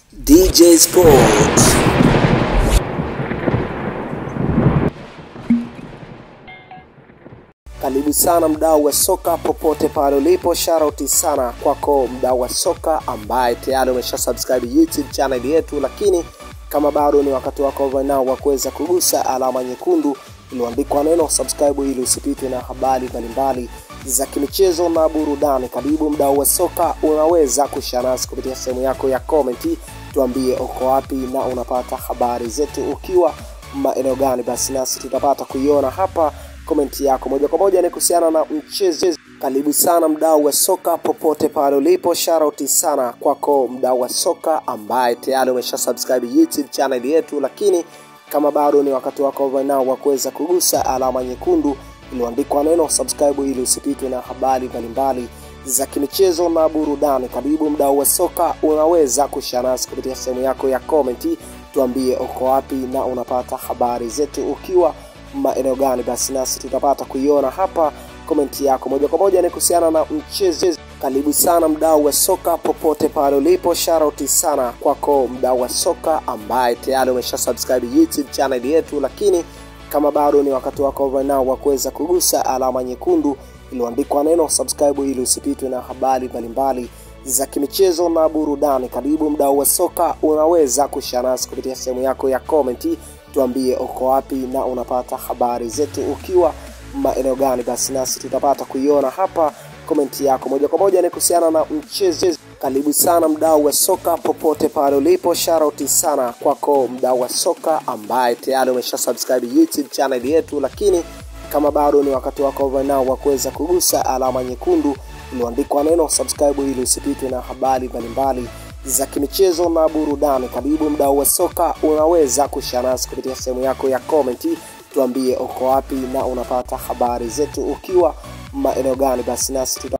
DJ Sports. Karibu sana mdau wa soka popote pale ulipo, sharauti sana kwako mdau wa soka ambaye tayari umesha subscribe YouTube channel yetu, lakini kama bado ni wakati wako right now wa kuweza kugusa alama nyekundu iliyoandikwa neno subscribe ili usipitwe na habari mbalimbali za kimichezo na burudani. Karibu mdau wa soka, unaweza kushare nasi kupitia sehemu yako ya comment, tuambie uko wapi na unapata habari zetu ukiwa maeneo gani, basi nasi tutapata kuiona hapa komenti yako moja kwa moja ni kuhusiana na mchezo. Karibu sana mdau wa soka popote pale ulipo, sharauti sana kwako mdau wa soka ambaye tayari umesha subscribe YouTube channel yetu, lakini kama bado ni wakati wako right now wa kuweza kugusa alama nyekundu iliyoandikwa neno subscribe ili usipitwe na habari mbalimbali za kimichezo na burudani. Karibu mdau wa soka, unaweza kushare nasi kupitia sehemu yako ya comment, tuambie uko wapi na unapata habari zetu ukiwa maeneo gani, basi nasi tutapata kuiona hapa komenti yako moja kwa moja ni kuhusiana na mchezo. Karibu sana mdau wa soka popote pale ulipo, sharauti sana kwako mdau wa soka ambaye tayari umesha subscribe YouTube channel yetu, lakini kama bado ni wakati wako right now wa kuweza kugusa alama nyekundu iliyoandikwa neno subscribe ili usipitwe na habari mbalimbali za kimichezo na burudani. Karibu mdau wa soka, unaweza kushare nasi kupitia sehemu yako ya comment, tuambie uko wapi na unapata habari zetu ukiwa maeneo gani, basi nasi tutapata kuiona hapa komenti yako moja kwa moja ni kuhusiana na mchezo. Karibu sana mdau wa soka popote pale ulipo, sharauti sana kwako mdau wa soka ambaye tayari umesha subscribe YouTube channel yetu, lakini kama bado ni wakati wako right now wa kuweza kugusa alama nyekundu iliyoandikwa neno subscribe ili usipitwe na habari mbalimbali za kimichezo na burudani. Karibu mdau wa soka, unaweza kushare nasi kupitia sehemu yako ya comment, tuambie uko wapi na unapata habari zetu ukiwa maeneo gani, basi nasi tuta